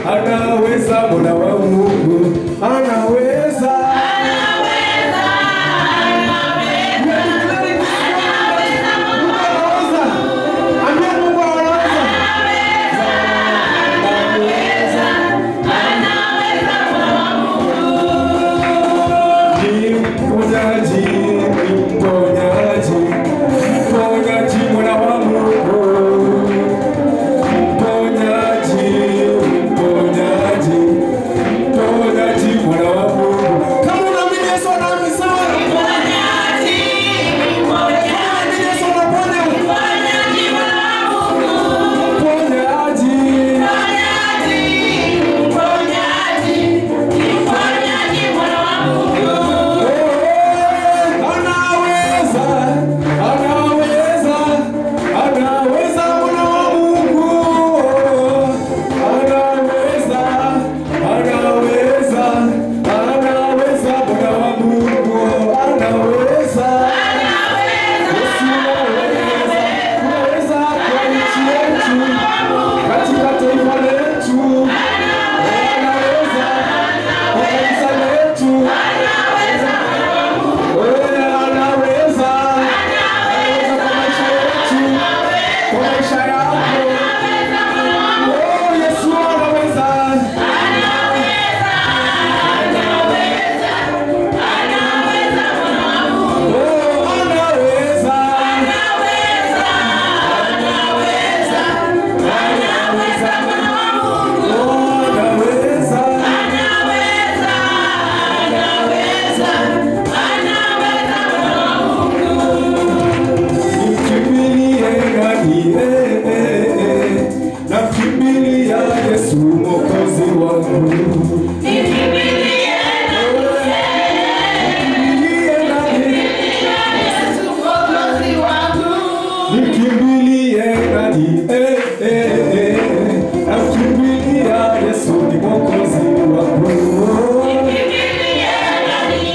anaweza, Bwana wa Mungu anaweza. Ambia Mungu anaweza. Ni mponyaji, ni mponyaji, mponyaji Bwana wa Mungu. Mponyaji, mponyaji, mponyaji Bwana wa Mungu. Kama unaamini Yesu anaamini sawa. Unaamini Yesu anaponya. Mponyaji. Anaweza, anaweza, anaweza Bwana wa Mungu. Anaweza, anaweza, anaweza Bwana wa Mungu. Anaweza. Yesu anaweza. Anaweza kwa nchi yetu, katika taifa letu. Anaweza kwa kanisa letu. Wewe anaweza, anaweza kwa maisha yetu, kwa maisha yako. Oh, Yesu anaweza. Oh, anaweza. Oh, anaweza. Nikimbilie nani? Eh, eh, eh. Nakimbilia Yesu Mwokozi wangu. Nikimbilie nani? Nikimbilie nani? Eh, eh, eh. Nakimbilia Yesu ni Mwokozi wangu. Nikimbilie nani?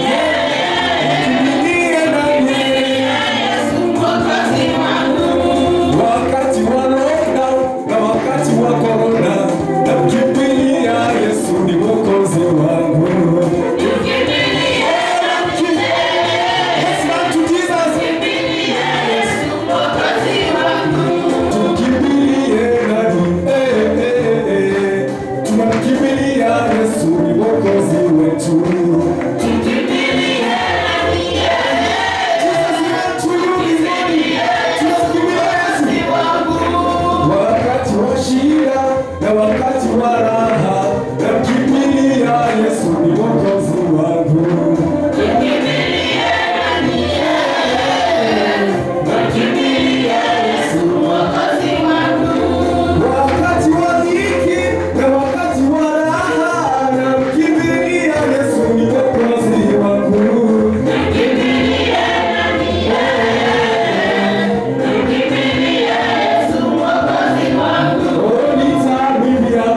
Wakati wa lockdown na wakati wa corona, namkimbilia Yesu ni Mwokozi wangu. Yes, man to Jesus. Tukimbilie nani? Eh, eh, eh. Tunamkimbilia Yesu ni Mwokozi wetu. Wakati wa shida na wakati wa raha, namkimbilia Yesu ni Mwokozi wangu. Wakati wa dhiki na wakati wa raha, namkimbilia Yesu ni Mwokozi wangu. Oh, nitamwimbia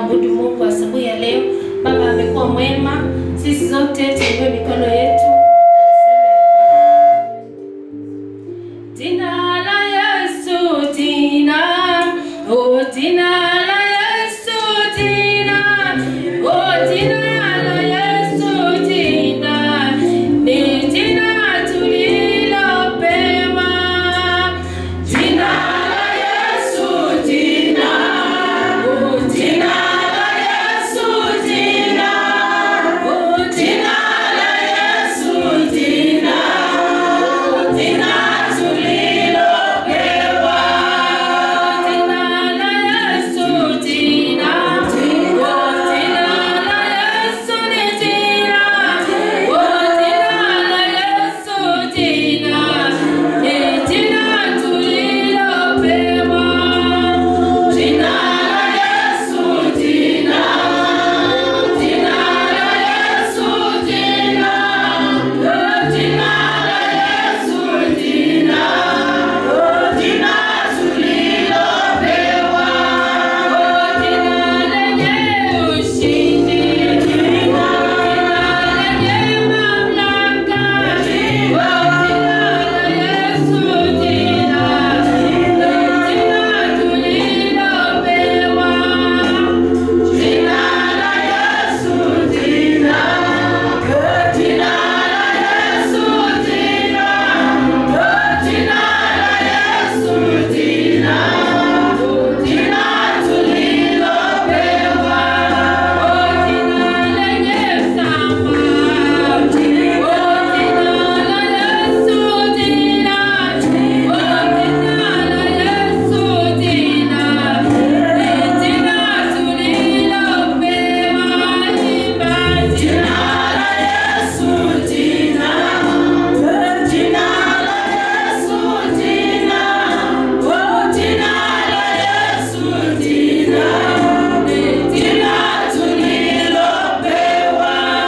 kumwabudu Mungu asubuhi ya leo. Baba amekuwa mwema, sisi zote tuinue mikono yetu. Jina la Yesu, jina, oh jina la Yesu, jina, oh jina la Yesu, jina, ni jina tulilopewa. Jina la Yesu, jina, oh jina la Yesu, jina, oh jina la Yesu, jina, oh jina tulilopewa. Jina la Yesu, jina, oh jina la Yesu ni jina, oh jina la Yesu jina, ni jina tulilopewa. Jina la Yesu jina, jina la Yesu jina, oh jina la Yesu jina, oh jina tulilopewa. Oh jina lenye ushindi, jina lenye mamlaka, oh jina la Yesu jina, jina tulilopewa. Jina la Yesu jina, jina la Yesu jina, jina la Yesu jina, jina tulilopewa. Oh jina lenye thamani, oh jina la Yesu jina, oh jina la Yesu jina, ni jina tulilopewa. Imba jina la Yesu jina, jina la Yesu jina, oh jina la Yesu jina, ni jina tulilopewa.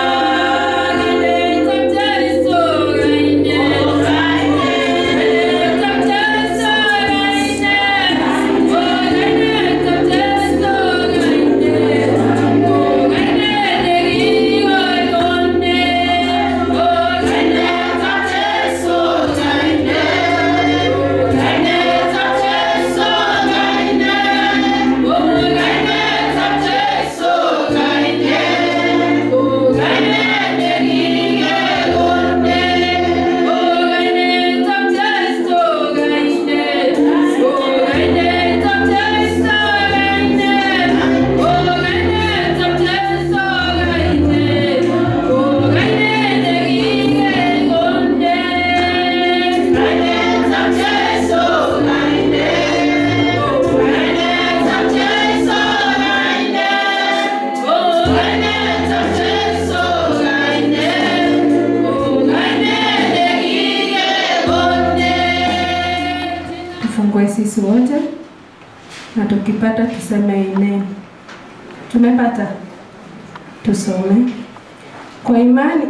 Tufungue sisi wote na tukipata tuseme amen. Tumepata, tusome kwa imani.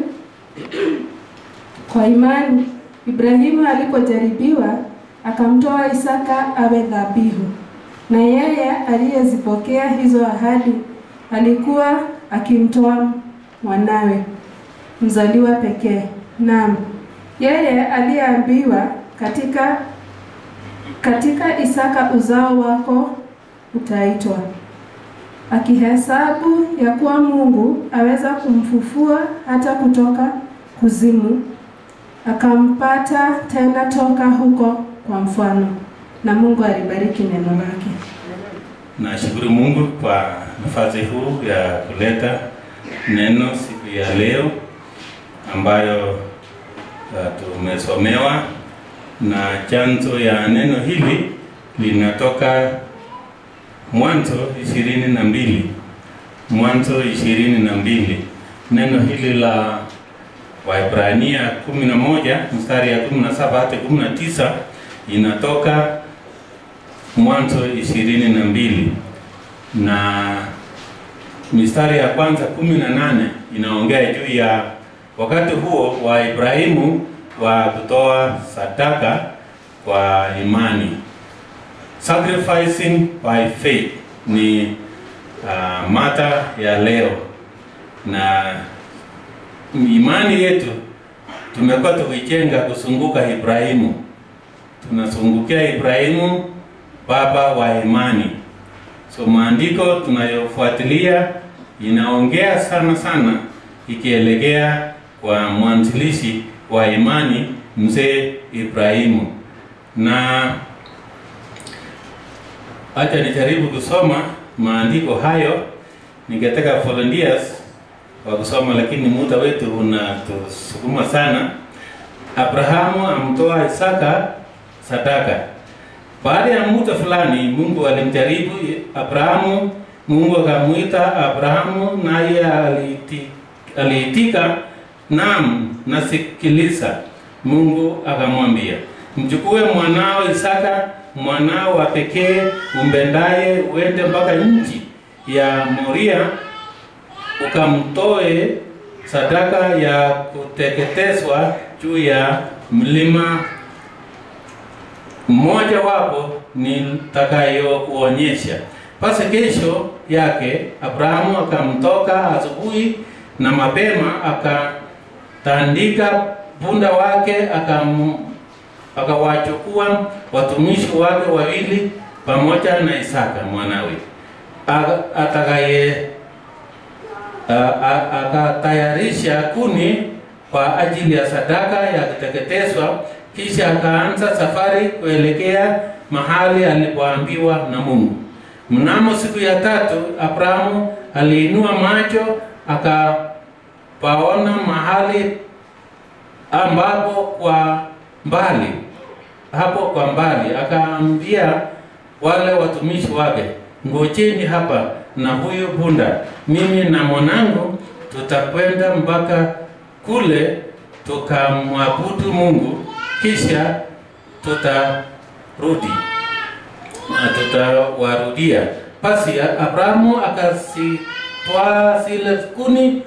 Kwa imani Ibrahimu alipojaribiwa akamtoa Isaka awe dhabihu, na yeye aliyezipokea hizo ahadi alikuwa akimtoa mwanawe mzaliwa pekee. Naam, yeye aliyeambiwa katika katika Isaka uzao wako utaitwa, akihesabu ya kuwa Mungu aweza kumfufua hata kutoka kuzimu, akampata tena toka huko kwa mfano. Na Mungu alibariki neno lake. Nashukuru Mungu kwa nafasi huu ya kuleta neno siku ya leo ambayo uh, tumesomewa na chanzo ya neno hili linatoka Mwanzo ishirini na mbili Mwanzo ishirini na mbili Neno hili la Waebrania kumi na moja mstari ya kumi na saba hadi kumi na tisa inatoka Mwanzo ishirini na mbili na mistari ya kwanza kumi na nane inaongea juu ya wakati huo wa Ibrahimu wa kutoa sadaka kwa imani, sacrificing by faith. Ni uh, mata ya leo na imani yetu tumekuwa tukijenga kuzunguka Ibrahimu, tunazungukia Ibrahimu baba wa imani. So maandiko tunayofuatilia inaongea sana sana ikielekea kwa mwanzilishi wa imani mzee Ibrahimu, na acha nijaribu kusoma maandiko hayo. Ningetaka volunteers wa kusoma, lakini muda wetu unatusukuma sana. Abrahamu amtoa Isaka sadaka. Baada ya muda fulani, Mungu alimjaribu Abrahamu. Mungu akamuita Abrahamu, naye aliiti- aliitika, naam, nasikiliza. Mungu akamwambia, mchukue mwanao Isaka, mwanao wa pekee umpendaye, uende mpaka nchi ya Moria ukamtoe sadaka ya kuteketezwa juu ya mlima mmoja wapo nitakayokuonyesha. Basi kesho yake Abrahamu akamtoka asubuhi na mapema, akatandika punda wake, akam akawachukua watumishi wake wawili pamoja na Isaka mwanawe Aka- atakaye a- a- akatayarisha kuni kwa ajili ya sadaka ya kuteketezwa, kisha akaanza safari kuelekea mahali alipoambiwa na Mungu. Mnamo siku ya tatu, Abrahamu aliinua macho akapaona mahali ambapo kwa mbali hapo kwa mbali, akaambia wale watumishi wake, ngojeni hapa na huyu punda, mimi na mwanangu tutakwenda mpaka kule tukamwabudu Mungu, kisha tutarudi na tutawarudia. Basi Abrahamu akazitwaa zile kuni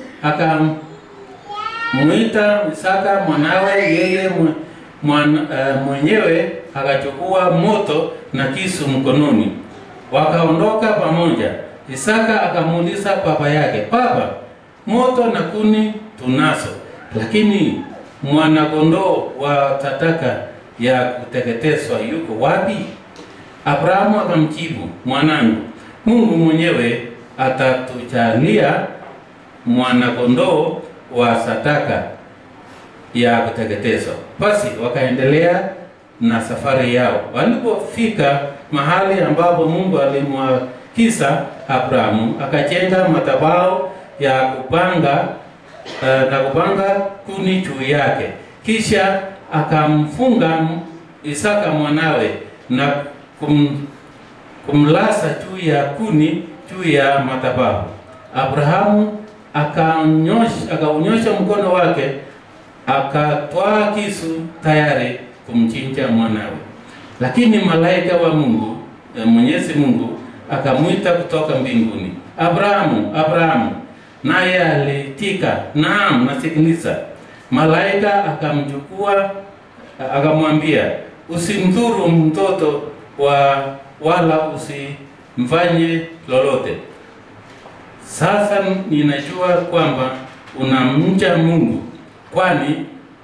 akamwita Isaka mwanawe, yeye mwe- mwan, eh, mwenyewe akachukua moto na kisu mkononi, wakaondoka pamoja. Isaka akamuuliza baba yake, baba, moto na kuni tunazo, lakini mwanakondoo wa sadaka ya kuteketezwa yuko wapi? Abrahamu akamjibu, mwanangu, Mungu mwenyewe atatujalia mwanakondoo wa sadaka ya kuteketezwa. Basi wakaendelea na safari yao. Walipofika mahali ambapo Mungu alimwagiza Abrahamu, akajenga madhabahu ya kupanga eh, na kupanga kuni juu yake, kisha akamfunga Isaka mwanawe na kum, kumlaza juu ya kuni juu ya madhabahu. Abrahamu akanyosha akaunyosha mkono wake akatwaa kisu tayari kumchinja mwanawe, lakini malaika wa Mungu eh, Mwenyezi Mungu akamwita kutoka mbinguni, Abrahamu, Abrahamu, naye alitika, naam, nasikiliza. Malaika akamchukua akamwambia, usimdhuru mtoto wa wala usimfanye lolote. Sasa ninajua kwamba unamcha Mungu, kwani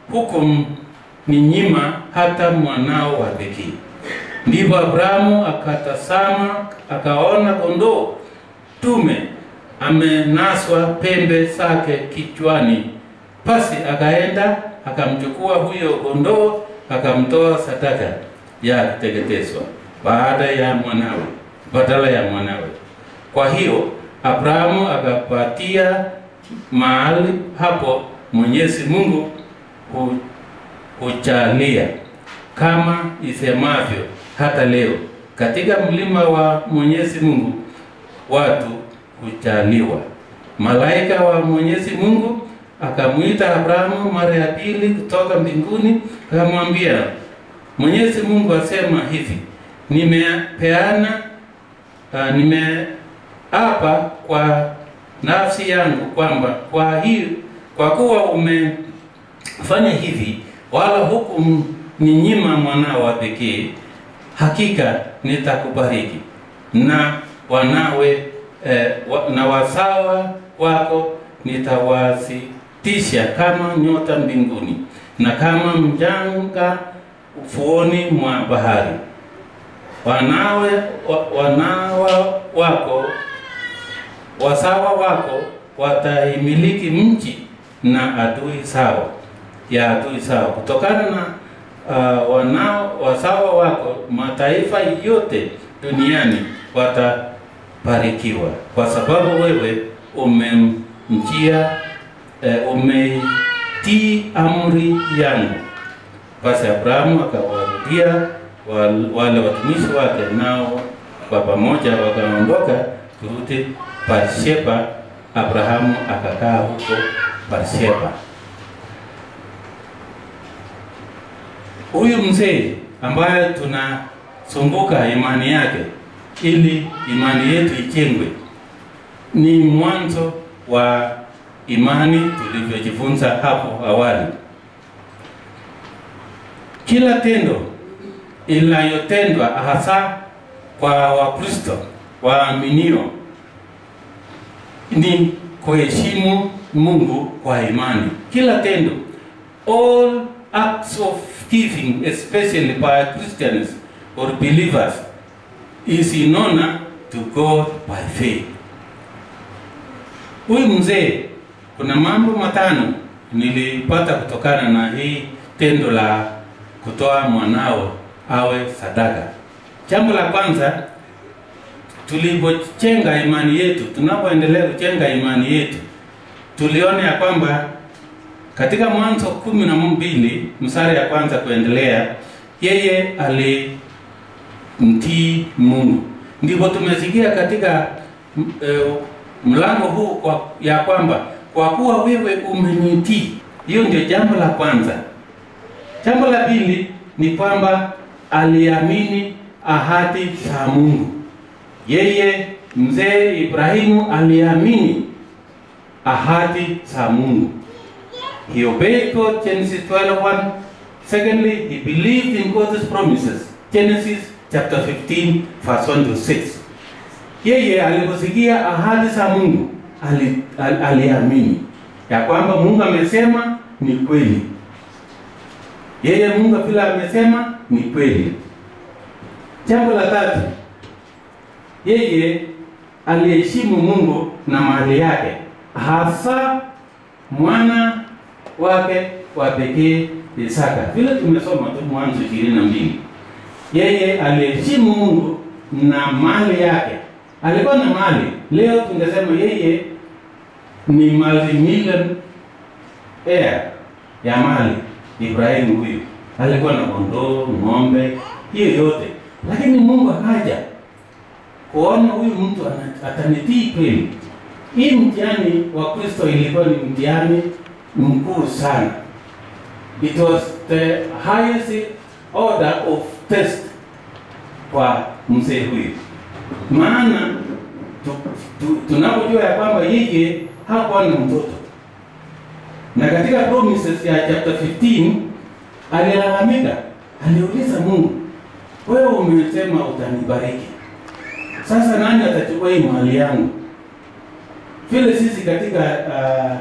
hukumninyima hata mwanao wa pekee. Ndipo Abrahamu akatazama, akaona kondoo tume amenaswa pembe zake kichwani. Basi akaenda akamchukua huyo kondoo akamtoa sadaka ya kuteketezwa baada ya mwanawe, badala ya mwanawe. Kwa hiyo Abrahamu akapatia mahali hapo Mwenyezi Mungu hu- hujalia kama isemavyo hata leo katika mlima wa Mwenyezi Mungu watu hujaliwa. Malaika wa Mwenyezi Mungu akamwita Abrahamu mara ya pili kutoka mbinguni, akamwambia, Mwenyezi Mungu asema hivi, nimepeana uh, nimeapa kwa nafsi yangu kwamba kwa hiyo kwa kuwa umefanya hivi wala hukumninyima mwanao wa pekee, hakika nitakubariki na wanawe eh, wa, na wasawa wako nitawasitisha kama nyota mbinguni na kama mjanga ufuoni mwa bahari. Wanawe wa, wanawa wako wasawa wako wataimiliki mji na adui sawa ya adui sawa. Kutokana na uh, wanao wasawa wako mataifa yote duniani watabarikiwa, kwa sababu wewe umemjia eh, umeitii amri yangu. Basi Abrahamu akawarudia wal- wale watumishi wake, nao kwa pamoja wakaondoka kurudi Barsheba. Abrahamu akakaa huko Barsheba. Huyu mzee ambaye tunazunguka imani yake ili imani yetu ijengwe, ni mwanzo wa imani tulivyojifunza hapo awali. Kila tendo inayotendwa hasa kwa Wakristo waaminio ni kuheshimu Mungu kwa imani. Kila tendo, all acts of giving, especially by Christians or believers, is in honor to God by faith. Huyu mzee, kuna mambo matano nilipata kutokana na hii tendo la kutoa mwanao awe sadaka. Jambo la kwanza, tulipojenga imani yetu, tunapoendelea kujenga imani yetu, tuliona ya kwamba katika Mwanzo kumi na mbili mstari ya kwanza kuendelea, yeye alimtii Mungu. Ndipo tumesikia katika m- eh, mlango huu kwa, ya kwamba kwa kuwa wewe umenitii. Hiyo ndio jambo la kwanza. Jambo la pili ni kwamba aliamini ahadi za Mungu. Yeye mzee Ibrahimu aliamini ahadi za Mungu. He obeyed God, Genesis 12:1. Secondly, he believed in God's promises. Genesis chapter 15, verse 1 to 6. Yeye aliposikia ahadi za Mungu ali, ali, aliamini ya kwamba Mungu amesema ni kweli. Yeye Mungu vile amesema ni kweli. Jambo la tatu, yeye aliheshimu Mungu na mali yake, hasa mwana wake wa pekee Isaka. Vile tumesoma tu Mwanzo ishirini na mbili, yeye aliheshimu Mungu na mali yake. Alikuwa na mali, leo tungesema yeye ni multi-million heir ya mali. Ibrahimu huyu alikuwa na kondoo, ng'ombe, hiyo yote, lakini Mungu akaja kuona huyu mtu ana- atanitii kweli. Hii mtihani wa Kristo ilikuwa ni mtihani mkuu sana. It was the highest order of test kwa mzee huyu, maana tu, tu, tunapojua ya kwamba yeye hakuwa na mtoto na katika promises ya chapter 15 alilalamika, aliuliza Mungu, wewe umesema utanibariki, sasa nani atachukua hii mali yangu? Vile sisi katika uh,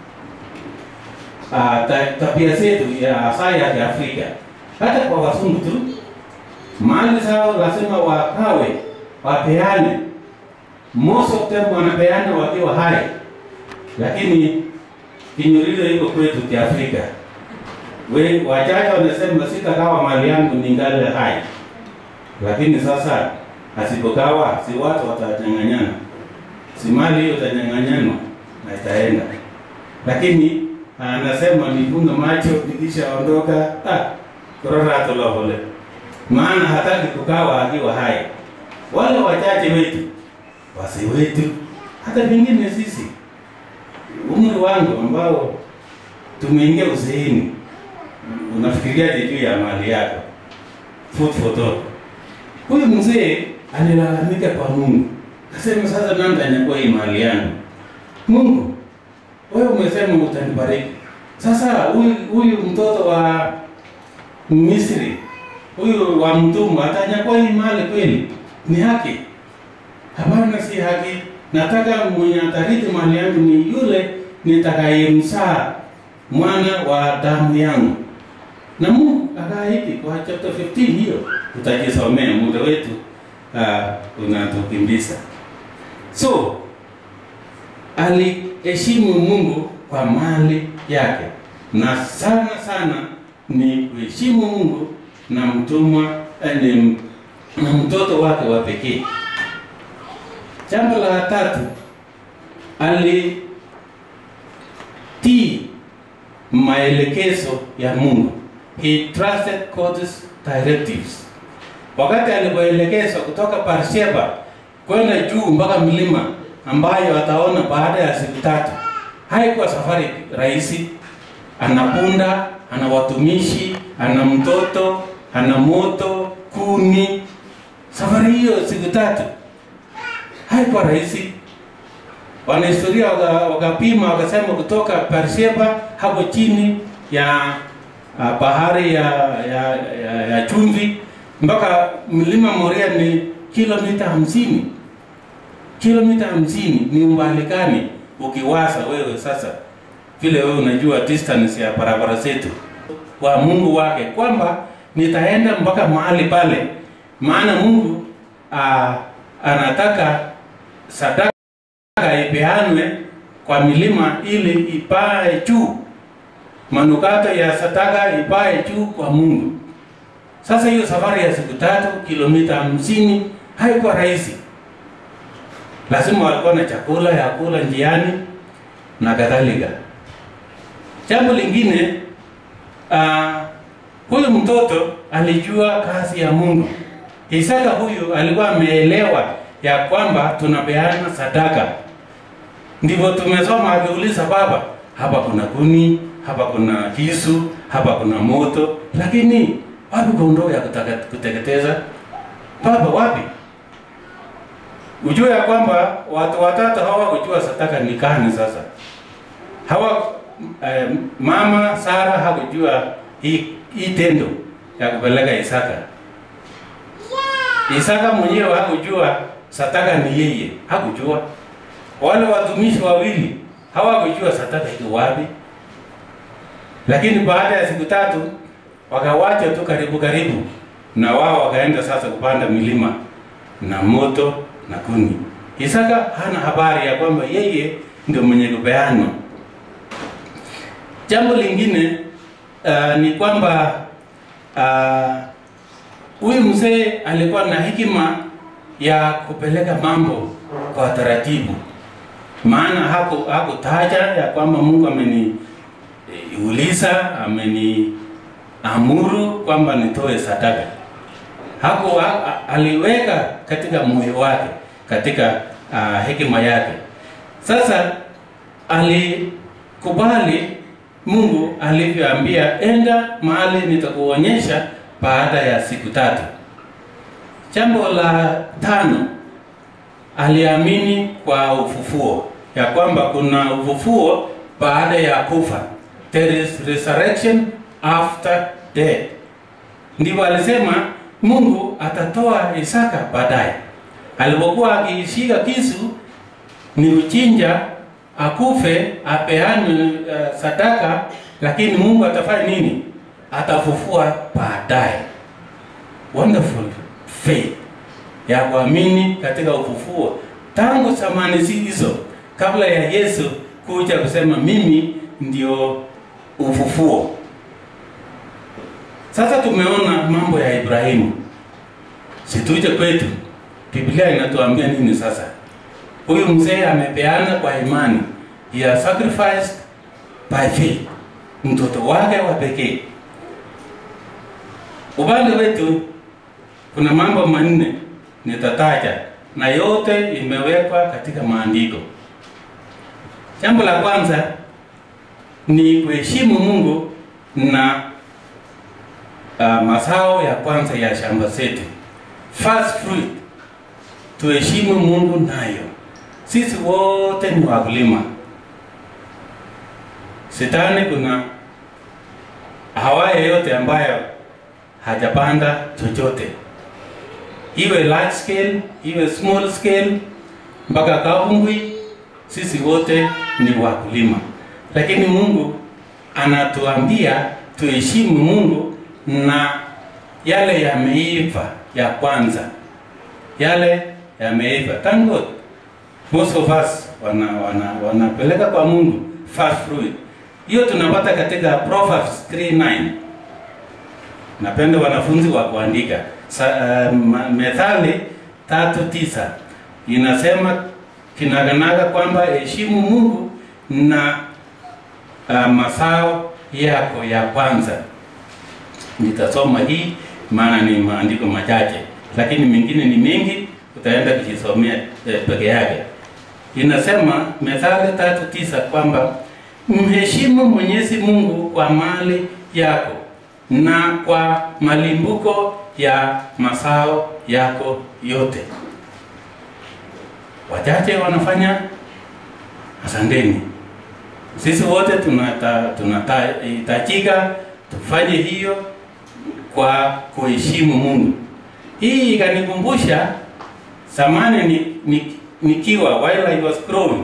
uh, ta- tabia zetu ya saa ya Kiafrika, hata kwa wasungu tu, mali zao lazima wakawe wapeane. Most of them wanapeana wakiwa hai, lakini kinyulizo iko kwetu Kiafrika. We wachache wanasema sitagawa mali yangu ningali hai, lakini sasa asipogawa, si watu watanyang'anyana, si mali hiyo itanyang'anyanwa na itaenda. Lakini anasema nifunge macho nikishaondoka, ah, korora tulohole, maana hataki kugawa akiwa hai. Wale wachache wetu, wasi wetu, hata vingine sisi umri wangu ambao tumeingia uzeeni, unafikiriaje juu ya mali yako? Food for thought. Huyu mzee alilalamika kwa Mungu, akasema sasa nani atanyakua hii mali yangu? Mungu, wewe umesema utanibariki. Sasa huyu huyu mtoto wa Misri, huyu wa mtumwa atanyakua hii mali kweli? Ni haki? Hapana, si haki. nataka mwenye atarithi mali yangu ni yule nitakayemzaa mwana wa damu yangu. Na Mungu akaahidi kwa chapter 15 hiyo, utajisomea, muda wetu uh, unatukimbiza. So aliheshimu Mungu kwa mali yake, na sana sana ni kuheshimu Mungu na mtumwa eh, ni na mtoto wake wa pekee. Jambo la tatu, alitii maelekezo ya Mungu. He trusted God's directives. Wakati alipoelekezwa kutoka Barsheba kwenda juu mpaka mlima ambayo ataona baada ya siku tatu, haikuwa safari rahisi. Ana punda, ana watumishi, ana mtoto, ana moto, kuni. Safari hiyo siku tatu haikuwa rahisi. Wanahistoria waka- wakapima wakasema kutoka Beersheba hapo chini ya uh, bahari ya, ya, ya, ya chumvi mpaka mlima Moria ni kilomita hamsini. Kilomita hamsini ni umbali gani? Ukiwaza wewe sasa, vile wewe unajua distance ya barabara zetu, kwa Mungu wake kwamba nitaenda mpaka mahali pale, maana Mungu uh, anataka sadaka ipeanwe kwa milima ili ipae juu, manukato ya sadaka ipae juu kwa Mungu. Sasa hiyo safari ya siku tatu kilomita hamsini haikuwa rahisi, lazima walikuwa na chakula ya kula njiani na kadhalika. Jambo lingine uh, huyu mtoto alijua kazi ya Mungu. Isaka huyu alikuwa ameelewa ya kwamba tunapeana sadaka. Ndivyo tumesoma akiuliza baba, hapa kuna kuni, hapa kuna kisu, hapa kuna moto, lakini wapi kondoo ya kutaka- kuteketeza? Baba, wapi? Ujue ya kwamba watu watatu hawakujua sadaka ni gani sasa. Hawa eh, mama Sara hakujua hii hii tendo ya kupeleka Isaka. Isaka mwenyewe hakujua sadaka ni yeye, hakujua. Wale watumishi wawili hawakujua sadaka iko wapi, lakini baada ya siku tatu wakawacha tu karibu karibu, na wao wakaenda sasa kupanda milima na moto na kuni. Isaka hana habari ya kwamba yeye ndio mwenye kupeanwa. Jambo lingine uh, ni kwamba uh, huyu mzee alikuwa na hekima ya kupeleka mambo kwa taratibu, maana haku hakutaja ya kwamba Mungu ameniuliza ameniamuru kwamba nitoe sadaka. Haku ha, aliweka katika moyo wake, katika uh, hekima yake. Sasa alikubali Mungu alivyoambia, enda mahali nitakuonyesha baada ya siku tatu. Jambo la tano, aliamini kwa ufufuo, ya kwamba kuna ufufuo baada ya kufa, there is resurrection after death. Ndivyo alisema Mungu atatoa Isaka baadaye. Alipokuwa akishika kisu ni kuchinja, akufe, apeane uh, sadaka, lakini Mungu atafanya nini? Atafufua baadaye. Wonderful faith ya kuamini katika ufufuo tangu zamani hizo, kabla ya Yesu kuja kusema mimi ndio ufufuo. Sasa tumeona mambo ya Ibrahimu, situje kwetu. Biblia inatuambia nini sasa? Huyu mzee amepeana kwa imani, he has sacrificed by faith, mtoto wake wa pekee. Upande wetu kuna mambo manne nitataja, na yote imewekwa katika maandiko. Jambo la kwanza ni kuheshimu Mungu na uh, mazao ya kwanza ya shamba zetu, first fruit, tuheshimu Mungu nayo. Sisi wote ni wakulima. Shetani kuna hawaye yote ambayo hajapanda chochote, iwe large scale, iwe small scale, mpaka Kavungwi, sisi wote ni wakulima, lakini Mungu anatuambia tuheshimu Mungu na yale yameiva ya kwanza, yale yameiva. Thank God most of us wana, wana, wanapeleka kwa Mungu first fruit. Hiyo tunapata katika Proverbs 3:9. Napenda wanafunzi wa kuandika. Sa, uh, ma- Methali tatu tisa inasema kinaganaga kwamba heshimu Mungu na uh, mazao yako ya kwanza. Nitasoma hii maana ni maandiko machache, lakini mengine ni mengi, utaenda kujisomea eh, peke yake. Inasema Methali tatu tisa kwamba mheshimu Mwenyezi Mungu kwa mali yako na kwa malimbuko ya mazao yako yote. Wachache wanafanya, asanteni. Sisi wote tunata tunahitajika tufanye hiyo kwa kuheshimu Mungu. Hii ikanikumbusha zamani ni, ni, nikiwa while I was growing,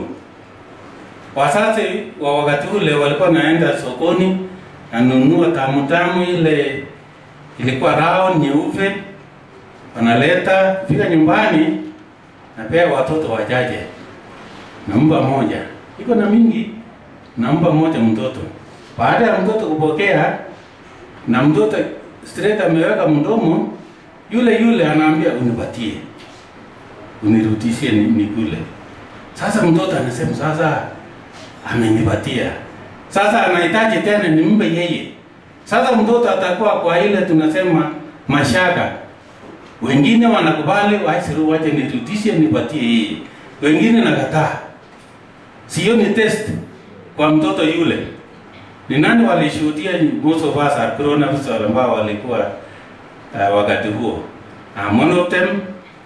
wazazi wa wakati ule walikuwa naenda sokoni nanunua tamu tamu ile ilikuwa round nyeupe, wanaleta fika nyumbani, napea watoto wachache, nampa moja, iko na mingi, nampa moja mtoto. Baada ya mtoto kupokea na mtoto straight ameweka mdomo, yule yule anaambia unipatie, unirudishie ni- nikule. Sasa mtoto anasema sasa amenipatia, sasa anahitaji tena nimpe yeye. Sasa mtoto atakuwa kwa ile tunasema mashaka. Wengine wanakubali, waisiru wache nirudishe nipatie yeye, wengine nakataa. Sio ni test kwa mtoto yule. Ni nani walishuhudia most of us are grown ups ambao walikuwa uh, wakati huo? I'm one of them.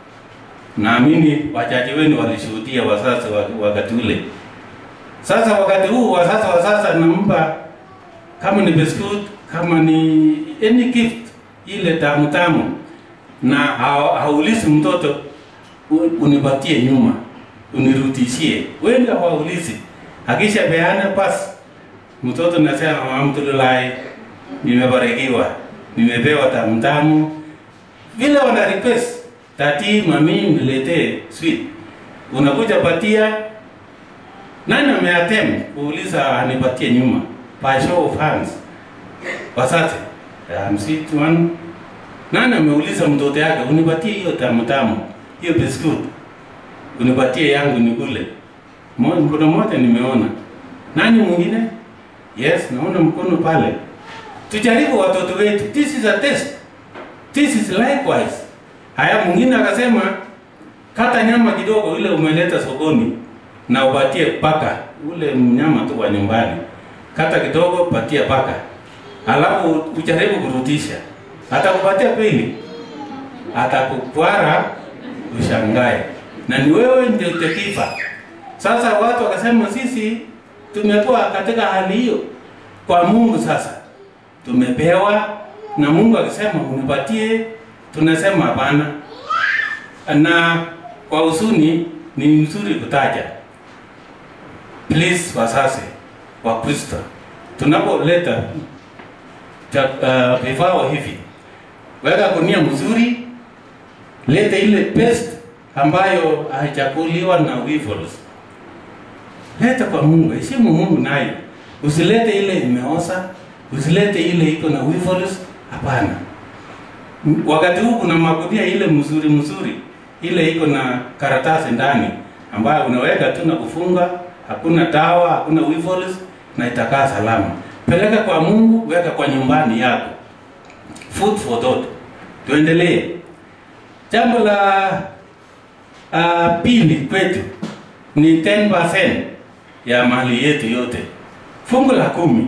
Naamini wachache wenu walishuhudia wazazi wa- wakati ule. Sasa wakati huu wazazi wa sasa nampa kama ni biscuit, kama ni any gift ile tamu tamu, na hau- haulizi mtoto "U- unipatie nyuma, unirudishie. Wengi hawaulizi, akisha peana basi mtoto nasema alhamdulillah, nimebarikiwa, nimepewa tamu tamu. Vile wana request tati, mami, niletee sweet, unakuja patia nani ameatem kuuliza anipatie nyuma by show of hands wasache I'm sweet one nani ameuliza mtoto yake unipatie hiyo tamu tamu hiyo biscuit unipatie yangu nikule Mo- mkono moja nimeona nani mwingine yes naona mkono pale tujaribu watoto wetu this is a test this is likewise haya mwingine akasema kata nyama kidogo ile umeleta sokoni na upatie paka ule mnyama tu wa nyumbani, kata kidogo, patia paka, alafu ujaribu kurudisha. Atakupatia pili, atakukwara, ushangae, na ni wewe ndio utakifa. Sasa watu wakasema sisi tumekuwa katika hali hiyo kwa Mungu. Sasa tumepewa na Mungu akisema unipatie, tunasema hapana, na kwa huzuni ni mzuri kutaja please wazazi wa Kristo tunapoleta cha- uh, vifaa hivi, weka gunia mzuri, leta ile paste ambayo haichakuliwa na weevils. Leta kwa Mungu, heshimu Mungu nayo, usilete ile imeoza, usilete ile iko na weevils. Hapana. M- Wakati huu kuna magunia ile mzuri mzuri, ile iko na karatasi ndani ambayo unaweka tu na kufunga, hakuna dawa, hakuna weevils na itakaa salama. Peleka kwa Mungu, weka kwa nyumbani yako. Food for thought. Tuendelee. Jambo la uh, pili kwetu ni 10% ya mali yetu yote. Fungu la kumi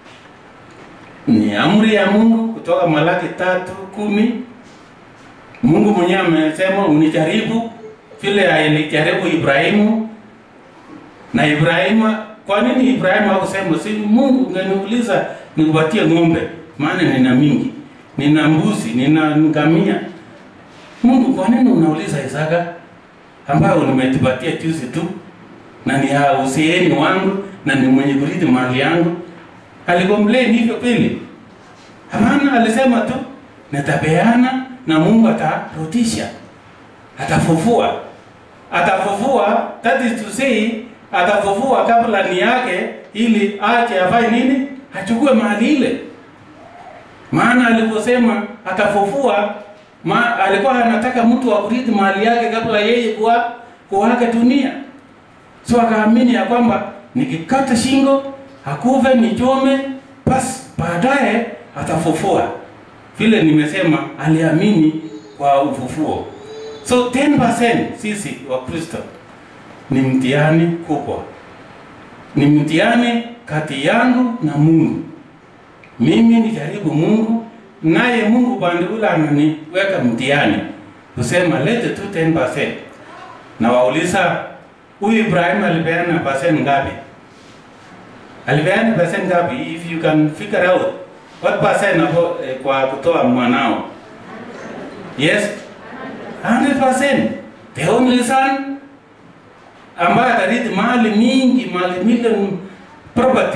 ni amri ya Mungu kutoka Malaki tatu kumi. Mungu mwenyewe amesema unijaribu vile alijaribu Ibrahimu na Ibrahimu. Kwa nini Ibrahimu hakusema si Mungu ungeniuliza nikupatie ng'ombe, maana nina mingi, nina mbuzi, nina ngamia. Mungu, kwa nini unauliza Isaka? ambayo nimetupatia juzi tu na ni ya useeni wangu na ni mwenye kurithi mali yangu alikomplain hivyo kweli hapana alisema tu nitapeana na mungu atarudisha atafufua atafufua that is to say atafufua kabla ni yake ili ache afanye nini achukue mali ile maana aliposema atafufua ma, alikuwa anataka mtu wa kurithi mali yake kabla yeye kuwa kuaga dunia so akaamini ya kwamba nikikata shingo akuve nichome basi baadaye atafufua vile nimesema aliamini kwa ufufuo so 10% sisi wa kristo ni mtihani kubwa ni mtihani kati yangu na mungu mimi nijaribu mungu naye mungu pande ule ananiweka mtihani kusema lete tu 10% na wauliza huyu ibrahim alipeana percent ngapi alipeana percent ngapi if you can figure out what percent hapo eh, kwa kutoa mwanao yes 100% the only son ambaye atarithi mali mingi mali million property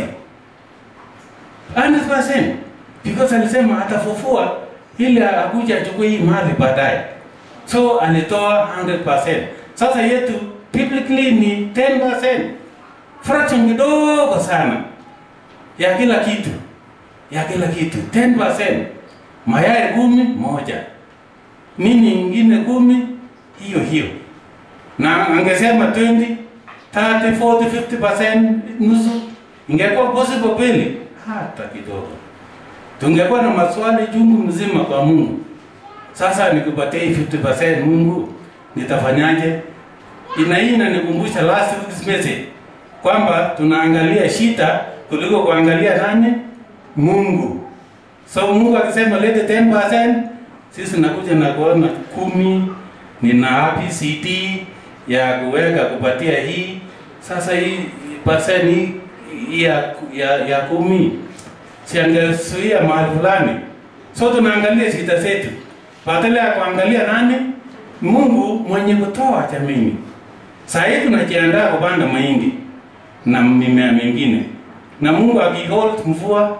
100% because alisema atafufua ili akuja achukue hii mali baadaye so alitoa 100% sasa yetu biblically ni 10% fraction kidogo sana ya kila kitu ya kila kitu 10% mayai kumi moja nini ingine kumi hiyo hiyo na angesema 20 30 40 50% nusu ingekuwa possible kweli hata kidogo tungekuwa na maswali chungu mzima kwa mungu sasa nikupatia hii 50% mungu nitafanyaje ina hii inanikumbusha last week's message kwamba tunaangalia shida kuliko kuangalia nani mungu so mungu akisema lete 10% sisi nakuja na kuona kumi nina ABCD ya kuweka kupatia hii sasa hii percent hii hii ya, ya, ya kumi siangesuia mahali fulani so tunaangalia shida zetu badala ya kuangalia nani mungu mwenye kutoa jamini saa hii tunajiandaa kupanda mahindi na mimea mingine na mungu akihold mvua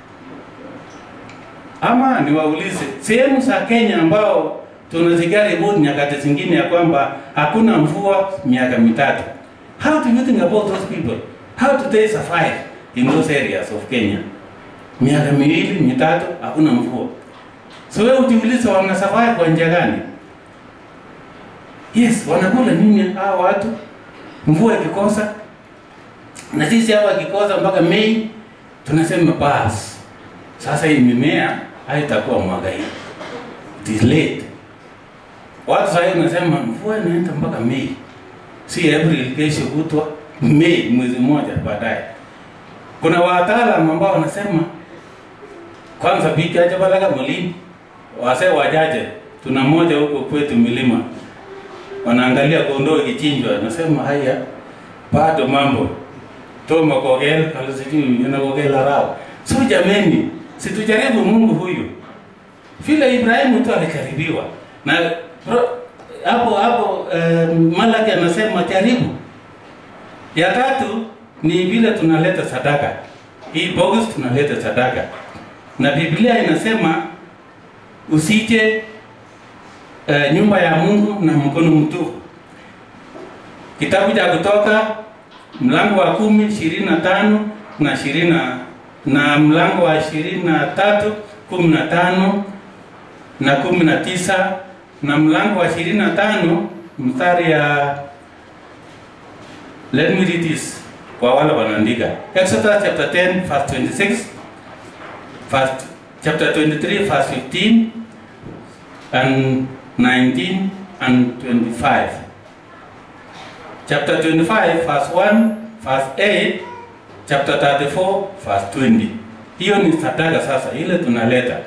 ama niwaulize sehemu za kenya ambao tunazigari ripoti nyakati zingine ya kwamba hakuna mvua miaka mitatu how do you think about those people how do they survive in those areas of kenya miaka miwili mitatu hakuna mvua so wewe ujiulize wana survive kwa njia gani yes wanakula nini hawa watu mvua ikikosa na sisi hapa ikikosa mpaka mei tunasema basi sasa hii mimea haitakuwa mwaka hii it is late watu sahii unasema mvua inaenda mpaka mei si april kesho kutwa mei mwezi mmoja baadaye kuna wataalam ambao wanasema kwanza biki aja balaga mulini wase wajaje tuna moja huko kwetu milima wanaangalia kondoo ikichinjwa nasema haya bado mambo toma kogel kalusijui inakogela rao so jameni situjaribu mungu huyu vile ibrahimu tu alijaribiwa na bro, hapo hapo um, malaki anasema jaribu ya tatu ni vile tunaleta sadaka hii box tunaleta sadaka na biblia inasema usije uh, nyumba ya mungu na mkono mtupu kitabu cha kutoka mlango wa kumi ishirini na tano na ishirini na na mlango wa ishirini na tatu kumi na tano na kumi na tisa na mlango wa ishirini na tano mstari ya let me read this kwa wale wanaandika exodus chapter 10 verse 26 verse, chapter 23 verse 15 and 19 and 25 chapter 25 verse 1 verse 8 chapter 34 verse 20 hiyo ni sadaka sasa ile tunaleta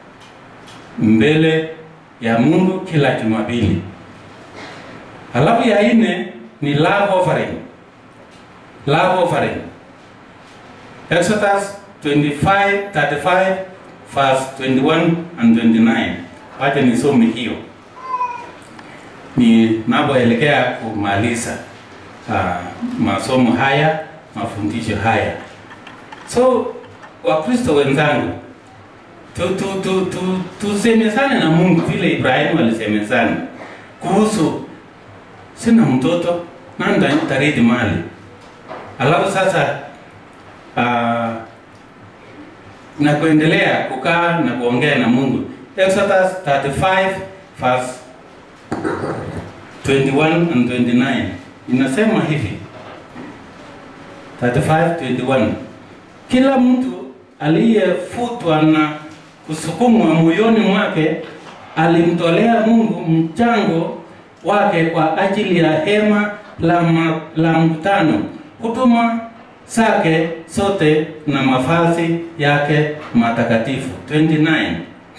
mbele ya mungu kila jumapili halafu ya nne ni love offering love offering exodus 25 35 verse 21 and 29 wacha nisome hiyo ninapoelekea kumaliza uh, masomo haya mafundisho haya. So Wakristo wenzangu, tu, tu, tu, tu, tusemezane na Mungu vile Ibrahimu alisemezana kuhusu sina mtoto na nitarithi mali. Alafu sasa uh, na kuendelea kukaa na kuongea na Mungu. Exodus 35 verse 21 and 29 inasema hivi 35:21 kila mtu aliyefutwa na kusukumwa moyoni mwake alimtolea Mungu mchango wake kwa ajili ya hema la, ma, la mkutano, huduma zake zote na mavazi yake matakatifu. 29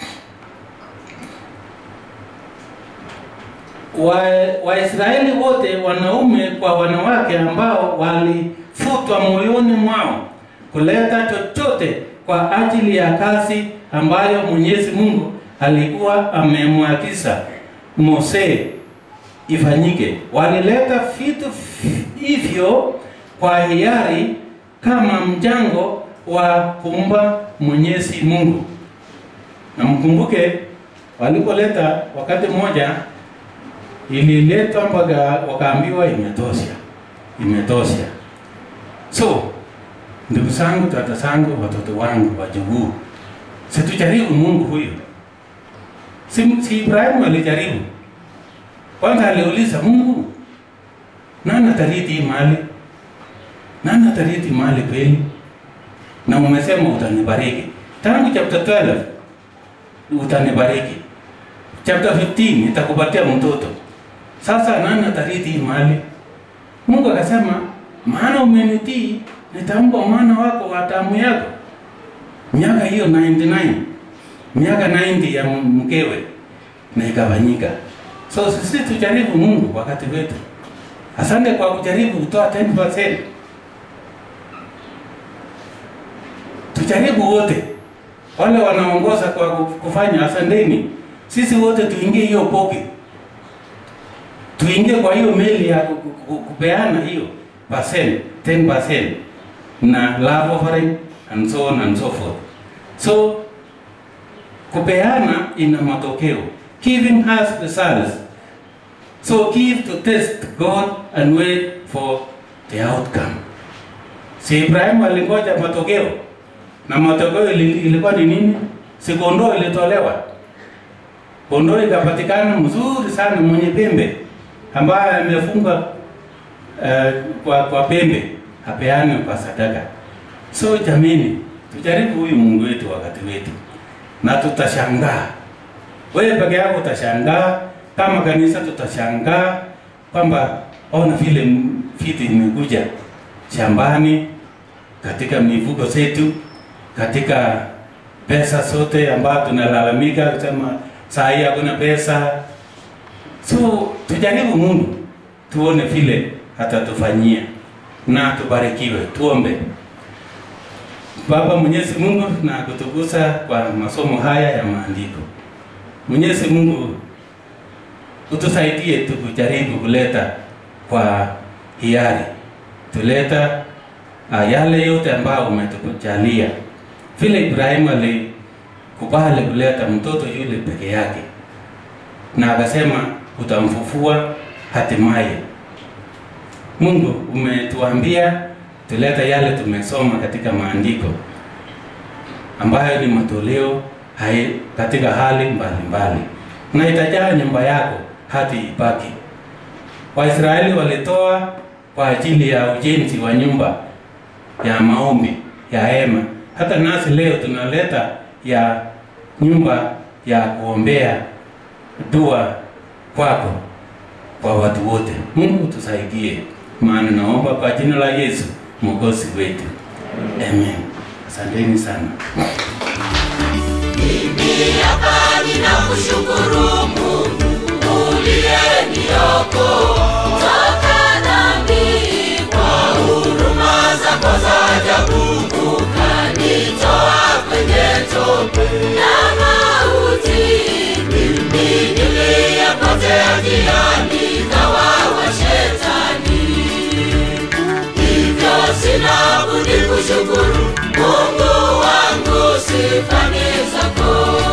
Waisraeli wa wote wanaume kwa wanawake ambao walifutwa moyoni mwao kuleta chochote kwa ajili ya kazi ambayo Mwenyezi Mungu alikuwa amemwagiza Mose ifanyike. Walileta vitu hivyo kwa hiari kama mchango wa kumba Mwenyezi Mungu. Na mkumbuke walipoleta wakati mmoja ililetwa mpaka wakaambiwa imetosha, imetosha. So ndugu zangu, tata zangu, watoto wangu, wajukuu, situjaribu Mungu huyo. Si, si Ibrahimu alijaribu kwanza, aliuliza Mungu, nani atarithi hii mali? Nani atarithi mali kweli? Na umesema utanibariki. Tangu chapter 12 utanibariki, chapter 15 nitakupatia mtoto. Sasa nani atarithi hii mali? Mungu akasema, maana umenitii, nitampa mwana wako wa damu yako. Miaka hiyo 99 miaka 90 ya mkewe na ikafanyika. So sisi tujaribu Mungu wakati wetu. Asante kwa kujaribu kutoa 10%. Tujaribu wote, wale wanaongoza kwa kufanya, asanteni. Sisi wote tuingie hiyo poki, tuingie kwa hiyo meli ya kupeana hiyo percent, 10% na love offering and so on and so forth. So kupeana ina matokeo. Giving has results. So give to test God and wait for the outcome. Si Ibrahimu alingoja matokeo, na matokeo ilikuwa ni nini? Si kondoo ilitolewa, kondoo ikapatikana mzuri sana mwenye pembe ambaye amefunga uh, kwa, kwa pembe apeane kwa sadaka. So jamini, tujaribu huyu Mungu wetu wakati wetu na tutashangaa. Wewe peke yako utashangaa, kama kanisa tutashangaa kwamba ona vile vitu imekuja shambani, katika mifugo zetu, katika pesa zote ambayo tunalalamika kusema saa hii hakuna pesa. So tujaribu Mungu, tuone vile atatufanyia na tubarikiwe. Tuombe. Baba Mwenyezi Mungu, na kutukuza kwa masomo haya ya maandiko. Mwenyezi Mungu, utusaidie tukujaribu kuleta kwa hiari, tuleta uh, yale yote ambayo umetujalia, vile Ibrahimu alikubali kuleta mtoto yule peke yake, na akasema utamfufua hatimaye. Mungu umetuambia tuleta yale tumesoma katika maandiko ambayo ni matoleo hai katika hali mbalimbali, na itajaa nyumba yako hadi ibaki. Waisraeli walitoa kwa ajili ya ujenzi wa nyumba ya maombi ya hema. Hata nasi leo tunaleta ya nyumba ya kuombea dua kwako kwa watu wote. Mungu tusaidie, maana naomba kwa jina la Yesu mwokozi wetu, amen. Asanteni sana. Mimi hapa ninakushukuru Mungu uliyeniokoa toka dhambi, kwa huruma zako za ajabu ukanitoa kwenye tope na mauti. Mimi niliyepotea nilipotea njiani kawawa shetani hivyo sina budi kushukuru Mungu wangu sifa ni zako